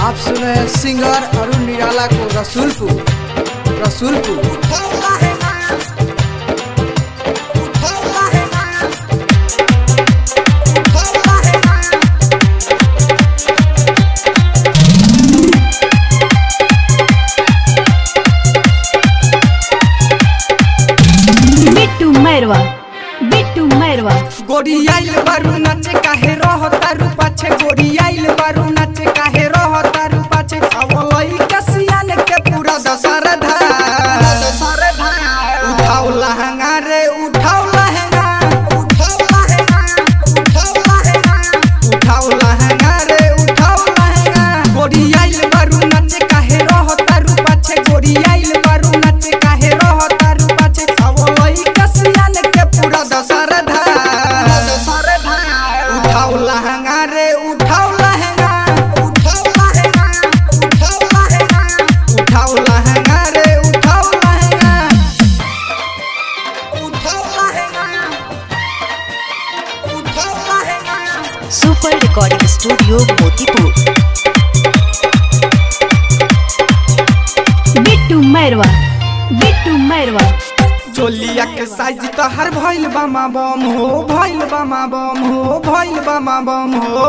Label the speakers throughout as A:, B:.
A: आप सुन रहे हैं सिंगर अरुण निराला को रसूलपुर रसूलपुर
B: बिट्टू मैरवा बिट्टू मैरवा
A: गोरी आइल बारू नाचे काहे रह तारू पाछे गोरी आइल बारू नाचे काहे रह तारू पाछे अवलई कसियान के पूरा दशहरा धा दशहरा धा उठाओ लहंगा रे उठाओ लहंगा उठाओ लहंगा उठाओ लहंगा उठाओ लहंगा रे उठाओ लहंगा गोरी आइल बारू नाचे काहे रह तारू पाछे गोरी आइल बारू नाचे काहे रह तारू पाछे अवलई कसियान के पूरा दशहरा धा दशहरा धा उठाओ लहंगा रे उठाओ लहंगा उठाओ लहंगा उठाओ लहंगा उठाओ लहंगा रे उठाओ लहंगा उठाओ लहंगा उठाओ lehenga
C: super recording studio Motipur
B: Bittu Mairwa Bittu Mairwa
A: चोलिया के साइज तो हर भइल बामा बम हो भइल बामा बम हो भइल बामा बम हो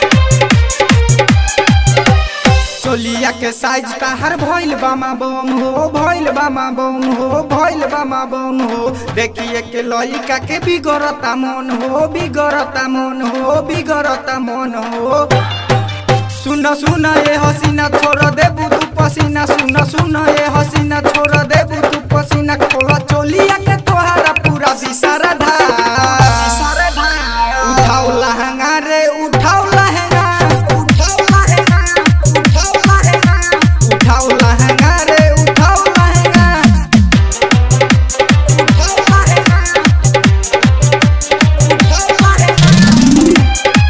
A: चोलिया के साइज तो हर भइल बामा बम हो भइल बामा बम हो भइल बामा बम हो देखिए के लइका के बिगड़ता मन हो बिगड़ता मन हो बिगड़ता मन हो सुन सुन ए हसीना छोड़ देबू तू पसीना सुन सुन ए हसीना छोड़ देबू तू पसीना खोला चोलिया के तोहारा पूरा विसारा धा उठाओ लहंगा रे उठाओ लहंगा उठाओ लहंगा उठाओ लहंगा उठाओ लहंगा रे उठाओ लहंगा उठाओ लहंगा उठाओ लहंगा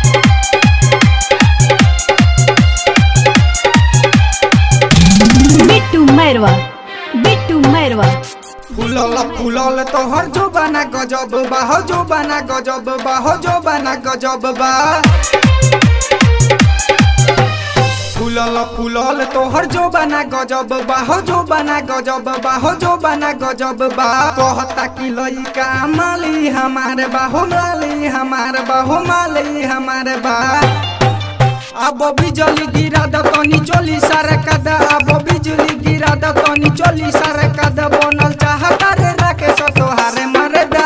B: बिट्टू मैरवा बिट्टू मैरवा
A: फुलल फुलल तोहर जो बना गजब बा हो जो बना गजब बा हो जो बना गजब बा फुलल फुलल तोहर जो बना गजब बा हो जो बना गजब बा हो जो बना गजब बा कहता कि लइका माली हमारे बा हो माली हमारे बा हो माली हमारे बा अब बिजली गिरा द तनी चली सारे कद अब बिजली गिरा द तनी चली सारे कद बनल चाहता रे राके सतोहारे मरे दा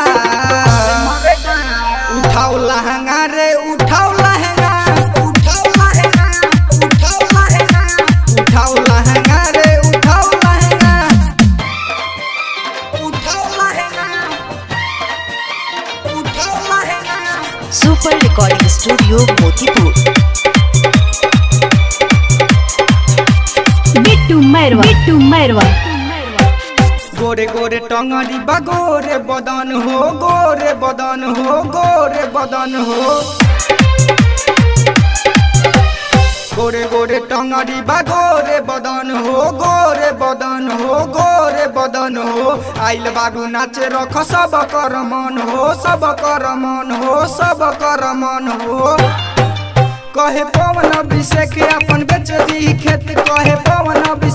A: उठाओ लहंगा रे उठाओ लहंगा उठाओ लहंगा उठाओ लहंगा उठाओ लहंगा रे उठाओ लहंगा उठाओ लहंगा उठाओ lehenga
C: super recording studio Motipur
B: Bittu Mairwa Bittu Mairwa
A: गोरे गोरे टंगड़ी बा गोरे बदन हो गोरे बदन हो गोरे बदन हो गोरे गोरे टंगड़ी बा गोरे बदन हो गोरे बदन हो गोरे बदन हो आइल बाबू नाचे रख सब कर मन हो सब कर मन हो सब कर मन हो कहे पवन अभिषेक अपन बेच दी खेत कहे पवन अभिषेक